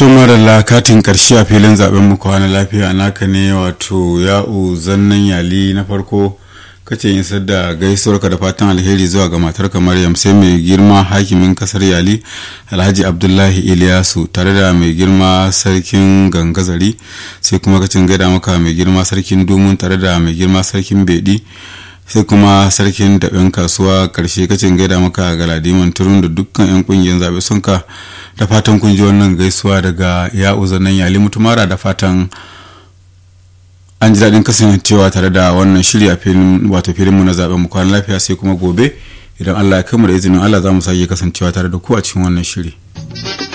to maralla katin karshe a filin zaben mu kwana lafiya naka ne wato ya'u zannan yali na farko kace yin sadda gaisuwarka da fatan alheri zuwa ga matarka maryam sai mai girma hakimin kasar yali alhaji abdullahi iliyasu tare da mai girma sarkin gangazari sai kuma kacin gaida maka mai girma sarkin domin tare da mai girma sarkin bedi sai kuma sarkin daɓen kasuwa ƙarshe kacin gaida maka galadiman turun da dukkan 'yan ƙungiyar zaɓe sun ka da fatan kun ji wannan gaisuwa daga ya'u zanen yali mutumara da fatan an ji daɗin kasancewa tare da wannan shiri a filin wato filinmu na zaɓen mu kwana lafiya sai kuma gobe idan allah ya kai mu da izinin allah za mu sake kasancewa tare da ku a cikin wannan shiri.